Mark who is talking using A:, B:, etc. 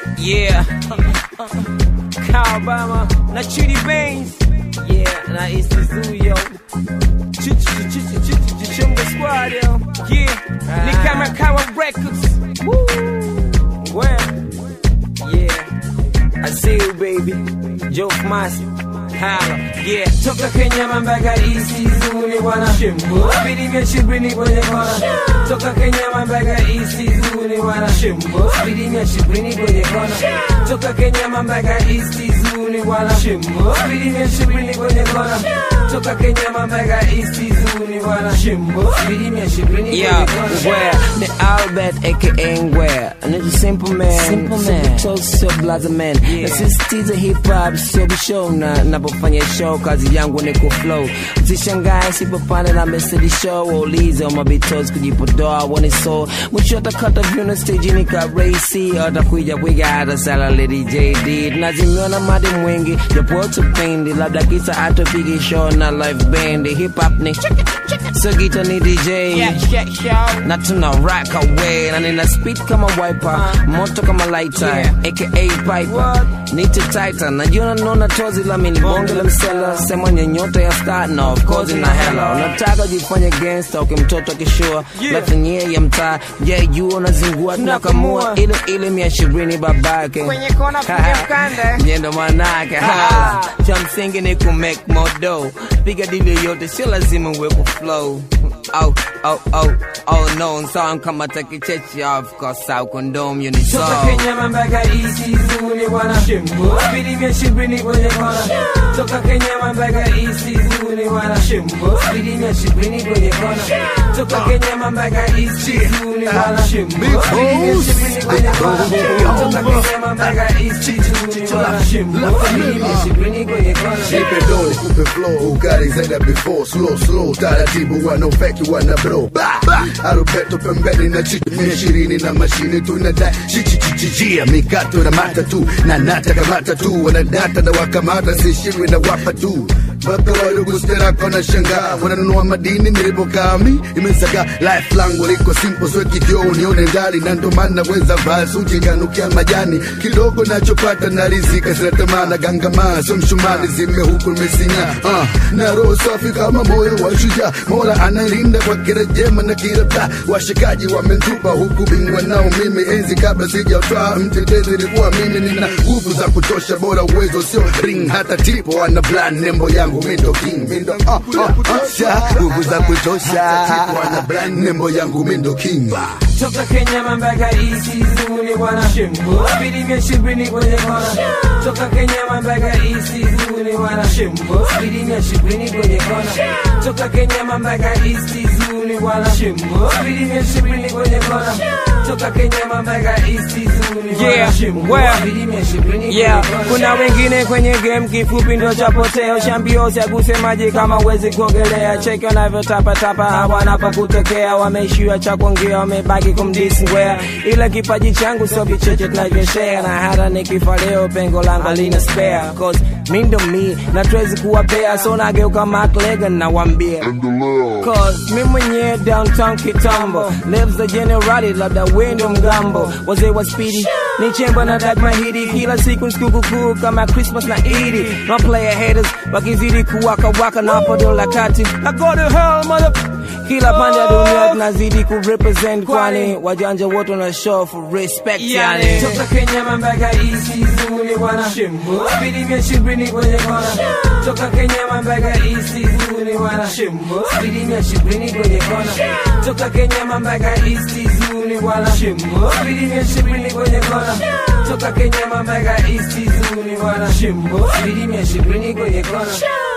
A: Yeah. Kyle Obama na Chidi Baines. Yeah, na East Zuyo. Chunga Squad, yo. Yeah. Ni kama Kawa Records. Woo. Well. Yeah. I see you, baby. Joe Masi. Hala. Yeah. Toka Kenya mambaga isi zuni wana shimbo. Bidi mia shibrini kwenye kona. Toka Kenya mambaga isi zuni wana shimbo. Bidi mia shibrini kwenye kona. Toka Kenya mambaga isi zuni wana shimbo. Bidi mia shibrini kwenye kona. Toka Kenya mambaga isi zuni wana shimbo. Bidi mia shibrini kwenye
B: Yeah,
A: kona.
B: where the Albert aka Ngwea Nigga simple man
A: Simple
B: So
A: man.
B: so so blaza man
A: Yeah.
B: Nasisitiza hip hop sio bishow na napofanya show kazi yangu ni ku flow Usishangae sipopanda na mesedi show Waulize mabitos kujipodoa wone so Mwisho atakata vyuna stage ni ka racy Atakuja kuiga hata sala lady JD Tunazimiona madi mwingi japo tupendi Labda kisa atupigi show na live band Hip hop ni So gita ni DJ
A: Yeah, yeah, yeah.
B: na tuna rock away na nina speed kama wiper moto kama lighter
A: Yeah.
B: aka piper
A: What?
B: nite tighter najiona naona tozi la mini bonge la msela sema nyota ya star na of course na hela unataka jifanye gangster ukimtoto akishua
A: Yeah.
B: lafanyie ya mtaa je juu unazingua tunakamua
A: Tunakamua.
B: ile ile mia ishirini babake
A: Kwenye kona piga mkanda.
B: nyendo manake
A: Ah.
B: cha msingi ni ku make more dough piga dili yote sio lazima uwe ku flow oh oh oh oh no song kama takichechi of course au condom you need
A: Toka
B: song
A: Kenya mambaga isi zuni wana shimbo Bidi mia shibrini kwenye kona Toka Kenya mambaga isi zuni wana shimbo Bidi mia shibrini kwenye kona Toka Kenya mambaga isi zuni wana shimbo Bidi mia shibrini kwenye kona Toka Kenya mambaga isi zuni wana shimbo Bidi mia shibrini kwenye kona
C: Nipe dole, kupe flow, ukari zaida before Slow, slow, taratibu, wana feki, wana bro Ba, ba, arubeto pembeni na chitu Mia ishirini na mashine tunadai Chichichichijia, mikato na matatu Na nata kamata tu, wanadata na wakamata Sishirwi na wapa tu mpaka wadogo sterako na shangaa wananunua madini nilipokami imesaga life langu liko simple sweki kio nione ndani na ndo maana weza vaa suti kanukia majani kidogo nachopata na rizika sinatamana gangamaa so mshumani zime huku nimesinya uh, na roho safi kama moyo wa shujaa mola analinda kwa kila jema na kila taa washikaji wamentupa huku bingwa nao mimi enzi kabla sijatwaa mtetezi ilikuwa mimi nina nguvu za kutosha bora uwezo sio ring hata tipo ana plan nembo yangu mindo king mindo ah, ah, ah, sha nguvu za kutosha tipo ana plan nembo yangu mindo king
A: Toka Kenya mambaga isi zuni wana shimbo Bidi mia shibrini kwenye kona Toka Kenya mambaga isi zuni wana shimbo Bidi mia shibrini kwenye kona Toka Kenya mambaga isi zuni wana shimbo Bidi mia shibrini kwenye kona Toka Kenya mambaga isi zuni wana
B: Yeah,
A: shimbo
B: well,
A: Bidi mia shibrini
B: Yeah,
A: kwenye kona
B: kuna wengine kwenye game kifupi ndo chapoteo shambio chaguse maji kama uwezi kuogelea cheki wanavyotapatapa hawana pa kutokea wameishiwa cha kuongea wamebaki kumdisngwea ila kipaji changu sio vicheche tunavyoshare na hata nikifa leo pengo langu alina spare cause mi ndo mi na tuwezi kuwapea so nageuka maklegan nawambia Cause mi mwenyewe downtown kitambo lives the generali labda wendo mgambo wazee wa spidi ni chemba na dag mahidi kila siku sikukukuu kama christmas na idi no player haters wakizidi kuwaka waka na podola kati I go to hell mother kila pande ya dunia tunazidi kurepresent kwani wajanja wote wana show for respect yani
A: Toka Kenya mambaga isi zuni wana shimbo Bidi mia shibrini kwenye kona Toka Kenya mambaga isi zuni wana shimbo Bidi mia shibrini kwenye kona Toka Kenya mambaga isi zuni wana shimbo Bidi mia shibrini kwenye kona Toka Kenya mambaga isi zuni wana shimbo Bidi mia shibrini kwenye kona